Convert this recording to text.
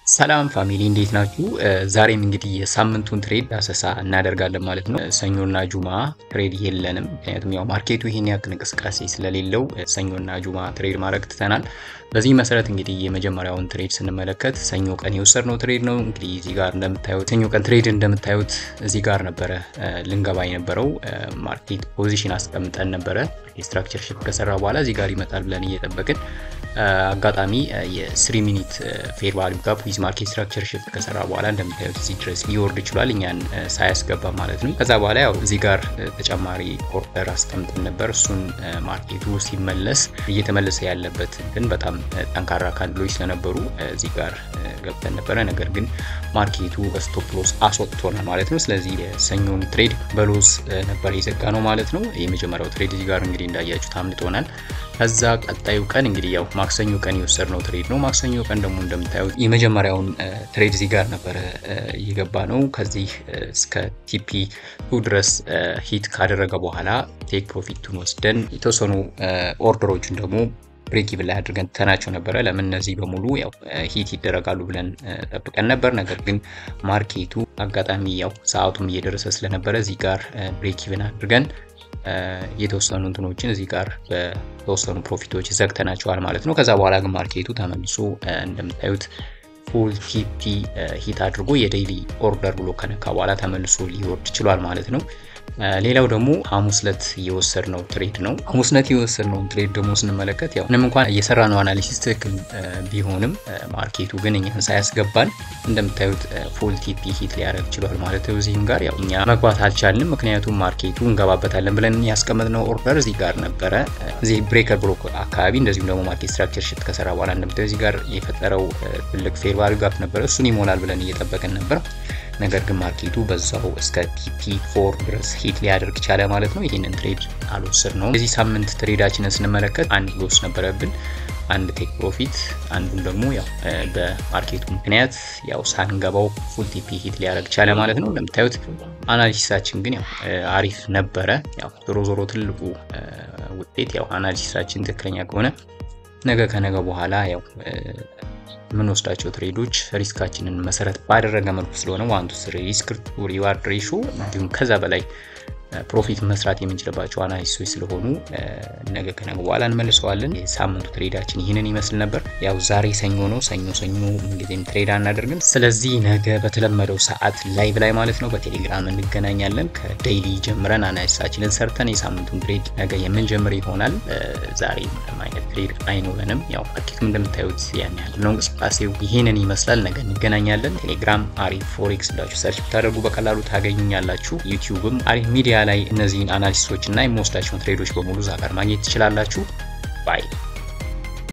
ሰላም ፋሚሊ እንዴት ናችሁ? ዛሬም እንግዲህ የሳምንቱን ትሬድ ዳሰሳ እናደርጋለን ማለት ነው። ሰኞና ጁማ ትሬድ የለንም፣ ምክንያቱም ያው ማርኬቱ ይሄን ያክል እንቅስቃሴ ስለሌለው ሰኞና ጁማ ትሬድ ማድረግ ትተናል። በዚህ መሰረት እንግዲህ የመጀመሪያውን ትሬድ ስንመለከት ሰኞ ቀን የወሰድነው ትሬድ ነው። እንግዲህ እዚህ ጋር እንደምታዩት ሰኞ ቀን ትሬድ እንደምታዩት እዚህ ጋር ነበረ ልንገባ የነበረው ማርኬት ፖዚሽን አስቀምጠን ነበረ። የስትራክቸር ሽፍት ከሰራ በኋላ እዚህ ጋር ይመጣል ብለን እየጠበቅን አጋጣሚ የስሪ ሚኒት ፌር ቫሊዩ ጋፕ ዊዝ ማርኬት ስትራክቸር ሽፍት ከሰራ በኋላ እንደምታዩት እዚህ ድረስ ሊወርድ ይችላል፣ እኛን ሳያስገባ ማለት ነው። ከዛ በኋላ ያው እዚህ ጋር ተጨማሪ ኦርደር አስቀምጠን ነበር። እሱን ማርኬቱ ሲመለስ እየተመለሰ ያለበት ግን በጣም ጠንካራ ካንድሎች ስለነበሩ እዚህ ጋር ገብተን ነበረ። ነገር ግን ማርኬቱ ስቶፕ ሎስ አስወጥቶናል ማለት ነው። ስለዚህ የሰኞን ትሬድ በሎስ ነበር የዘጋ ነው ማለት ነው። የመጀመሪያው ትሬድ እዚህ ጋር እንግዲህ እንዳያችሁት አምልጦናል። ከዛ ቀጣዩ ቀን እንግዲህ ያው ማክሰኞ ቀን የወሰድነው ትሬድ ነው። ማክሰኞ ቀን ደግሞ እንደምታዩት የመጀመሪያውን ትሬድ እዚህ ጋር ነበረ እየገባ ነው። ከዚህ እስከ ቲፒ ቱ ድረስ ሂት ካደረገ በኋላ ቴክ ፕሮፊቱን ወስደን የተወሰኑ ኦርደሮችን ደግሞ ብሬክ ኢቭን ላይ አድርገን ትተናቸው ነበረ። ለምን እነዚህ በሙሉ ያው ሂት ይደረጋሉ ብለን ጠብቀን ነበር። ነገር ግን ማርኬቱ አጋጣሚ ያው ሰዓቱም እየደረሰ ስለነበረ እዚህ ጋር ብሬክ ኢቭን አድርገን የተወሰኑ እንትኖችን እዚህ ጋር በተወሰኑ ፕሮፊቶች ዘግተናቸዋል ማለት ነው። ከዛ በኋላ ግን ማርኬቱ ተመልሶ እንደምታዩት ፉል ቲፒ ሂት አድርጎ የዴይሊ ኦርደር ብሎ ከነካ በኋላ ተመልሶ ሊወርድ ችሏል ማለት ነው። ሌላው ደግሞ ሐሙስ ዕለት የወሰድነው ትሬድ ነው። ሐሙስ ዕለት የወሰድነውን ትሬድ ደግሞ ስንመለከት ያው ምንም እንኳን የሰራነው አናሊሲስ ትክክል ቢሆንም ማርኬቱ ግን እኛን ሳያስገባን እንደምታዩት ፉል ቲፒ ሂት ሊያደርግ ችሏል ማለት ነው። እዚህም ጋር ያው እኛ መግባት አልቻልንም፣ ምክንያቱም ማርኬቱ እንገባበታለን ብለን ያስቀመጥነው ኦርደር እዚህ ጋር ነበረ። እዚህ ብሬከር ብሎክ አካባቢ እንደዚሁም ደግሞ ማርኬት ስትራክቸር ሽፍት ከሰራ በኋላ እንደምታዩት እዚህ ጋር የፈጠረው ትልቅ ፌር ቫልዩ ጋፕ ነበረ። እሱን ይሞላል ብለን እየጠበቅን ነበር። ነገር ግን ማርኬቱ በዛው እስከ ቲፒ ፎር ድረስ ሂት ሊያደርግ ቻለ ማለት ነው። ይህንን ትሬድ አልወሰድ ነው። የዚህ ሳምንት ትሬዳችንን ስንመለከት አንድ ሎስ ነበረብን፣ አንድ ቴክ ፕሮፊት፣ አንዱን ደግሞ ያው በማርኬቱ ምክንያት ያው ሳንገባው ፉል ቲፒ ሂት ሊያደርግ ቻለ ማለት ነው። እንደምታዩት አናሊሲሳችን ግን ያው አሪፍ ነበረ። ያው ዞሮ ዞሮ ትልቁ ውጤት ያው አናሊሲሳችን ትክክለኛ ከሆነ ነገ ከነገ በኋላ ያው የምንወስዳቸው ትሬዶች ሪስካችንን መሰረት ባደረገ መልኩ ስለሆነ ዋን ቱ ስሪ ሪስክ ቱ ሪዋርድ ሬሾ እንዲሁም ከዛ በላይ ፕሮፊት መስራት የምንችልባቸው አናሊሲሶች ስለሆኑ ነገ ከነገ በኋላ እንመልሰዋለን። የሳምንቱ ትሬዳችን ይህንን ይመስል ነበር። ያው ዛሬ ሰኞ ነው። ሰኞ ሰኞ ምንጊዜም ትሬድ አናደርግም። ስለዚህ ነገ በተለመደው ሰዓት ላይቭ ላይ ማለት ነው በቴሌግራም እንገናኛለን። ከዴይሊ ጀምረን አናሊሲሳችንን ሰርተን የሳምንቱን ትሬድ ነገ የምንጀምር ይሆናል። ዛሬ ምንም አይነት ትሬድ አይኖረንም። ያው ማርኬቱም እንደምታዩት ያን ያህል ነው እንቅስቃሴው ይህንን ይመስላል። ነገ እንገናኛለን። ቴሌግራም አሪፍ ፎሬክስ ብላችሁ ሰርች ብታደርጉ በቀላሉ ታገኙኛላችሁ። ዩቲዩብም አሪፍ ሚዲያ ላይ እነዚህን አናሊሲሶች እና የምወስዳቸውን ትሬዶች በሙሉ እዛ ጋር ማግኘት ትችላላችሁ። ባይ